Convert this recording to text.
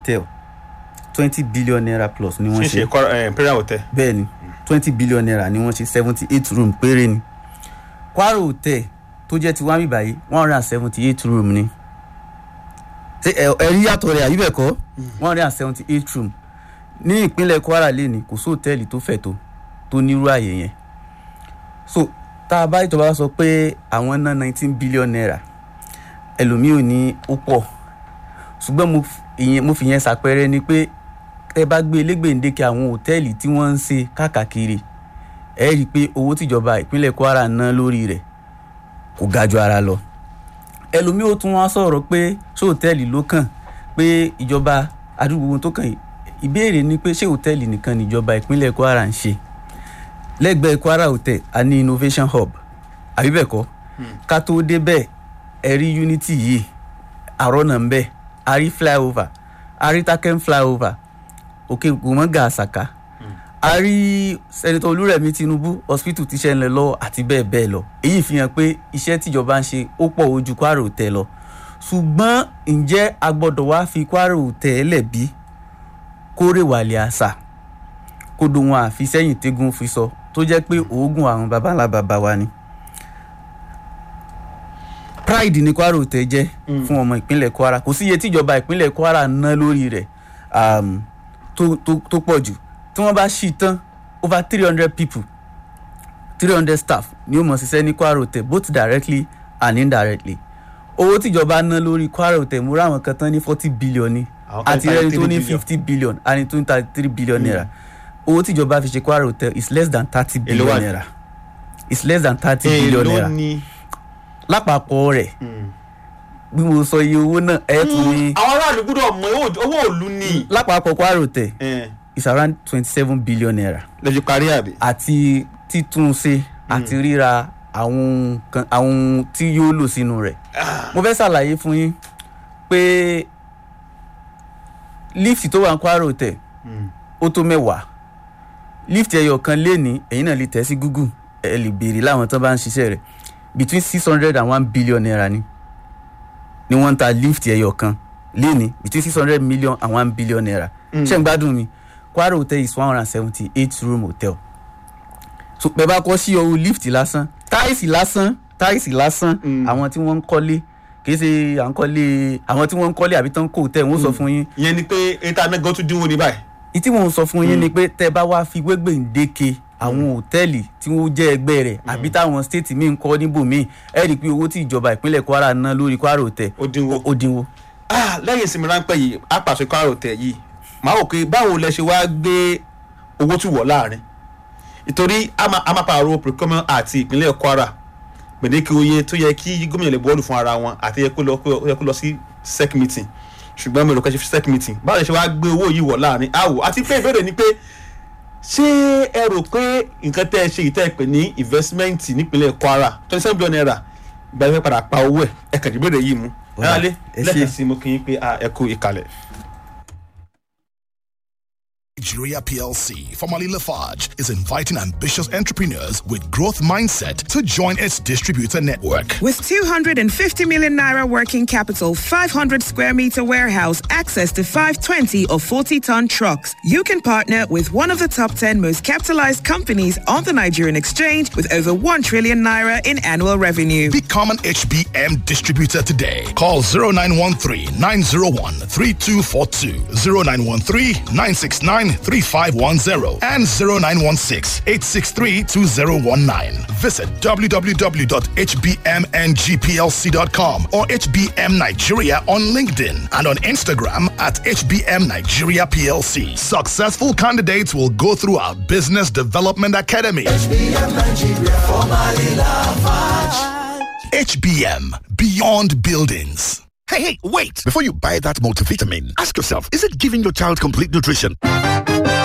hotel twenty billion naira plus ni wọ́n ṣe ṣe ṣe imperial hotel. bẹ́ẹ̀ ni twenty billion naira ni wọ́n ṣe seventy eight room péré ni kwara hotel tó jẹ́ ti wámi báyìí one hundred and seventy eight room ni ṣé ẹ ẹ rí yàtọ̀ rẹ̀ àbí bẹ́ẹ̀ kọ́ one hundred and seventy eight room ní ìpínlẹ̀ kwara lẹ́ni kò sí hòtẹ́ẹ̀lì tó fẹ̀ tó tó nírú àyè yẹn so tá a bá ìjọba sọ pé àwọn ná nineteen billion naira ẹlòmíì ò ní ó pọ̀ ṣùgbọ́n mo f- ìyẹn- mo fi yẹn ṣàpẹẹrẹ ni pé ẹ bá gbé elégbèǹdéke àwọn hòtẹ́ẹ̀lì tí wọ́n ń ṣe káàkiri ẹ rí i pé owó tíjọba ìpínlẹ̀ kwara ná lórí rẹ̀ kò ga ju ara lọ ẹlòmíì ó tún wá sọ̀rọ̀ pé ṣé hòtẹ́ẹ̀lì ló kàn pé ìjọba àdúgbò wọn tó kàn yìí ìbéèrè ni pé ṣé hòtẹ́ẹ̀lì nìkan níjọba ìpínlẹ̀ kwara ń ṣe lẹ́gbẹ̀ẹ́ kwara hotel a ní innovation hub àbí bẹ́ẹ̀ kọ́ ká tó débẹ̀ ẹ rí unity yìí àrọ́nà ń bẹ̀ a rí flyover a rí taken flyover òkè gbòmọ́gà àṣàkà a rí sẹ́nitọ́ olúrẹ̀mí tinubu hospital tíṣẹ́ ń lọ lọ́wọ́ àti bẹ́ẹ̀ bẹ́ẹ̀ lọ èyí fi hàn pé iṣẹ́ tíjọba ń ṣe ó pọ̀ ojú kwara hotel lọ ṣùgbọ́n ǹjẹ́ a gbọ́dọ̀ wá fi kwara hotel lẹ̀ bí kórè wàlẹ̀ àṣà kó dohun àfisẹ́yìn tẹ́gun fi sọ tó jẹ́ pé oògùn àwọn baba ńlá baba wa ni pride ní kwara hotel jẹ́ fún ọmọ ìpínlẹ̀ kwara kò sí iye tíjọba ìpínlẹ̀ kwara ná lórí rẹ̀ um, tó tó tó pọ̀ jù tí wọ́n bá ṣì tán over three hundred people three hundred staff ni ó mọ̀ ṣiṣẹ́ ní kwara hotel both directly and indirectly owó tíjọba ná lórí kwara hotel mo ráwọn kan tán ní forty billion ni Àwọn kan àti ní ẹni tó 33 ní billion. fifty billion àti tó ní thirty three billion naira owó tíjọba fi ṣe kwara hotel is less than thirty Èló billion wà ní? naira is less than thirty billion èèló naira ni. lápapọ̀ rẹ̀ bí mo sọ iye owó náà ẹ̀ tún ní àwọn aráàlú gbọ́dọ̀ mọ owó- owó òlu ni. lápapọ̀ kwara hotel Eh, is around twenty seven billion naira lè fi parí àbí. àti títúnṣe àti ríra àwọn nǹkan àwọn ohun tí yóò lò sínú rẹ̀ mo fẹ́ ṣàlàyé fún yín pé lift tó wà ní kwara hotel ó tó mẹ́wàá lift ẹyọ kan léèní ẹ̀yin náà lè tẹ̀ sí google ẹ lè béèrè láwọn tó bá ń ṣiṣẹ́ rẹ̀ between six hundred and one billion naira ni ni wọ́n ń ta lift ẹyọ kan léèní between six hundred million and one billion naira ṣé ń gbádùn mi kwara hotel is one hundred and seventy eight room hotel so bẹ́ẹ̀ bá kọ́ sí ọwọ́ lift lásán táìsì lásán táìsì lásán àwọn tí wọ́n ń kọ́lé kì í ṣe à ń kọ́lé àwọn tí wọ́n ń kọ́lé àbí tán kò tẹ̀ wọ́n sọ fún yín ìyẹn ni pé ètò anágan tún dínwó ní báyìí. ìtí mò ń sọ fún yín ni pé tẹ bá wá fi gbégbèǹdéke àwọn òtẹ́ẹ̀lì tí wọ́n jẹ́ ẹgbẹ́ rẹ̀ àbí táwọn stéètì míì ń kọ́ níbòmíì ẹ rí i pé owó tí ìjọba ìpínlẹ̀ kwara ná lórí kwara òtẹ́ ó dínwó. ó dínwó. Ah, lẹ́yìn ìsinmi ráńpẹ́ yìí a pàṣẹ kwara hotel yìí màá wò pé báwo lẹ ṣe wáá gbé owó tù wọ̀ láàrin ìtorí a máa a máa pààrọ̀ procurement àti ìpínlẹ̀ kwara gbèdéke oye tó yẹ kí gómìnà lè bọ́ọ̀lù fún ara wọn àti yẹ kó lọ kó yẹ kó lọ sí sec meeting ṣùgbọ́n mi ò rò kẹ́ ṣe sec meeting báwo lẹ ṣe wáá gbé owó yìí wọ̀ láàrin àwò àti pé ìbéèrè ni pé ṣé ẹ rò pé nǹkan tẹ́ ẹ ṣe ìtẹ́ ẹ pè ní investment nípínlẹ̀ kwara twenty seven billion naira ìgbà yẹn fẹ́ padà pa owó ẹ̀ ẹ kàn ìbéèrè yìí mú ẹ Ọ̀dà, wálé ẹ ṣé. lẹ́ẹ̀kan sí mo kì í pé ah, ẹ kú ìkàlẹ̀. Nigeria PLC, formerly Lafarge, is inviting ambitious entrepreneurs with growth mindset to join its distributor network. With 250 million naira working capital, 500 square meter warehouse, access to 520 or 40 ton trucks, you can partner with one of the top 10 most capitalized companies on the Nigerian exchange with over 1 trillion naira in annual revenue. Become an HBM distributor today. Call 0913 901 3242, 0913 969 3510, and 0916 863 2019. Visit www.hbmngplc.com or HBM Nigeria on LinkedIn and on Instagram at HBM Nigeria PLC. Successful candidates will go through our Business Development Academy. HBM Beyond Buildings. Hey, hey, wait! Before you buy that multivitamin, ask yourself, is it giving your child complete nutrition?